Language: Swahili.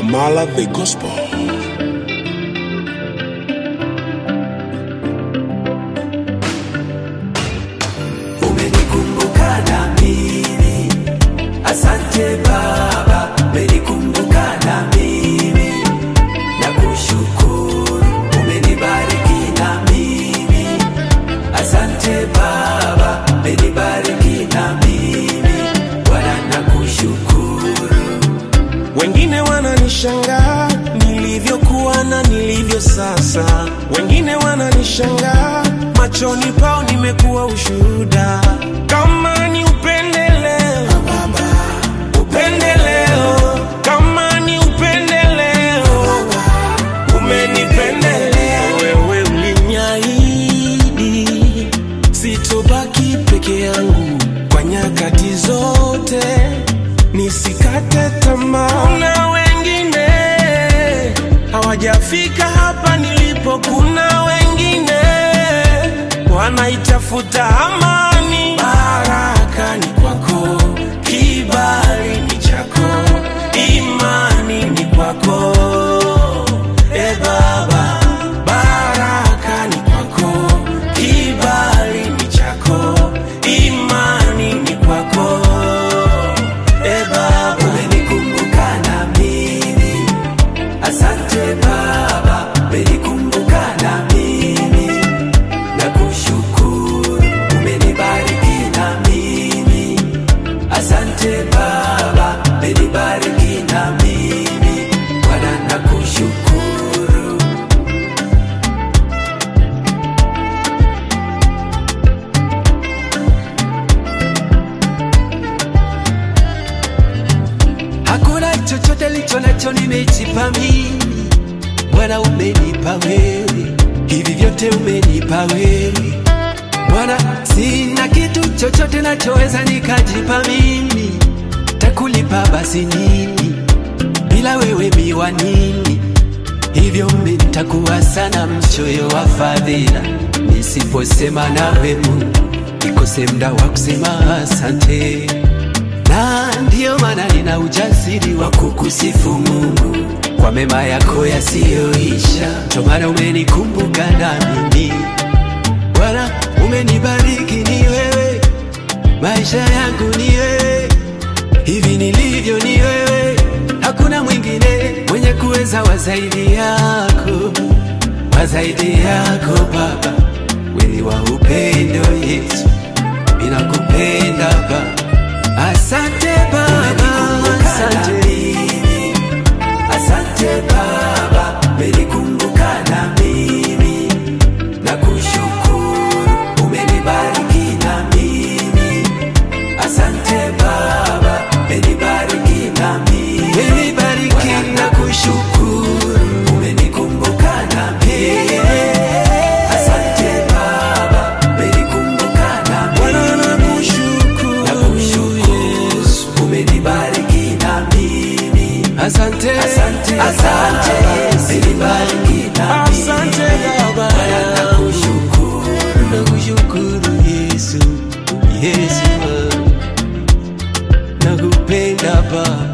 Amala the Gospel. umenikumbuka na mimi asante baba umenikumbuka na mimi na kushukuru umenibariki na mimi asante baba umenibariki na mimi bwana na kushukuru Wengine wananishangaa nilivyokuwa na nilivyo sasa, wengine wananishangaa machoni pao nimekuwa ushuhuda. Kama ni upendeleo, upendeleo, kama ni upendeleo, umenipendelea wewe, uliniahidi sitobaki peke yangu kwa nyakati zote, nisikate tamaa. Kuna wengine hawajafika hapa nilipo, kuna wengine wanaitafuta amani. Baraka ni kwako, kibali ni chako, imani ni kwako, e Baba. Baraka ni kwako, kibali ni chako, imani ni kwako, e Baba. umenikumbuka na mimi asante baba umenikumbuka na mimi na kushukuru umenibariki na mimi asante baba umenibariki na mimi bwana na kushukuru Hakuna chochote licho nacho nimejipa mimi, Bwana umenipa wewe, hivi vyote umenipa wewe Bwana, sina kitu chochote nachoweza nikajipa mimi, takulipa basi nini? Bila wewe miwa nini? Hivyo mitakuwa sana mchoyo wa fadhila, nisiposema nawe Mungu, nikose muda wa kusema asante na ndiyo maana nina ujasiri wa kukusifu Mungu kwa mema yako yasiyoisha. Ndio maana umenikumbuka na mimi Bwana, umenibariki ni wewe, maisha yangu ni wewe, hivi nilivyo ni wewe, hakuna mwingine mwenye kuweza wa zaidi yako, wa zaidi yako Baba, wewe wa upendo Yesu, ninakupenda Baba. Asante Baba, asante. asante baba umenikumbuka na mimi na kushukuru umenibariki na mimi asante baba umenibariki na mimi Umenibariki na kushukuru. umenikumbuka na mimi asante baba umenikumbuka na Bwana mimi nakushukuru, na kushukuru umenibariki na mimi Asante, asante asante, umenibariki na mimi asante Baba. nakushukuru nakushukuru Yesu, Yesu, nakupenda Baba.